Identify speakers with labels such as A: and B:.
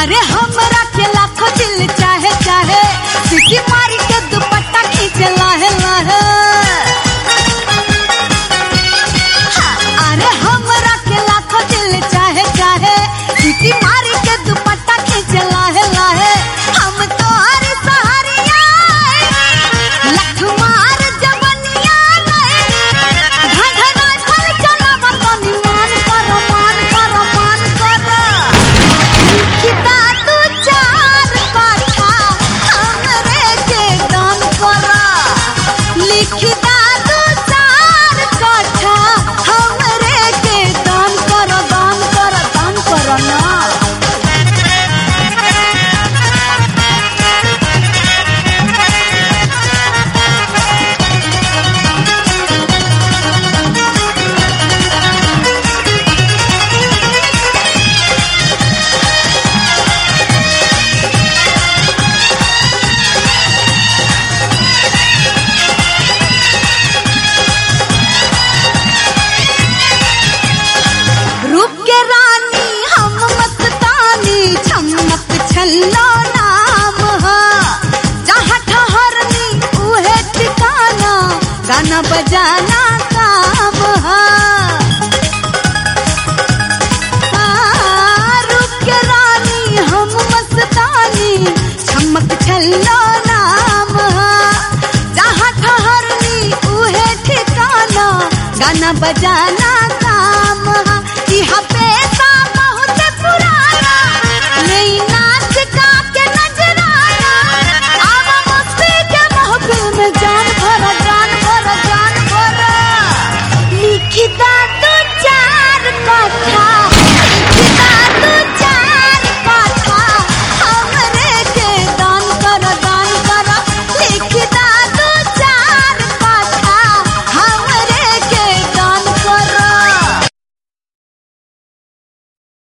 A: अरे हमरा के लाखों दिल चाहे चाहे सिटी मारी के दुपट्टा खींचे लाहे लाहे अरे हमरा के लाखों दिल चाहे चाहे सिटी मारी के दुपट्टा खींचे लाहे लाहे हम तो हरी सहारिया लख मार जवनिया धधनाय फल चलाव तनी मान कर मान कर मान कर लिखिता तू चार पाछा हमरे के दान करा लिखिता तू चार पाछा हमरे के दान कर दान कर दान कर ना रूप के रानी हम मस्तानी चमक छल्लो नाम हा जहाँ ठहरनी उहे ठिकाना गाना बजाना काम हा हाँ, रूप के रानी हम मस्तानी चमक छल्लो नाम हा जहाँ ठहरनी उहे ठिकाना गाना बजाना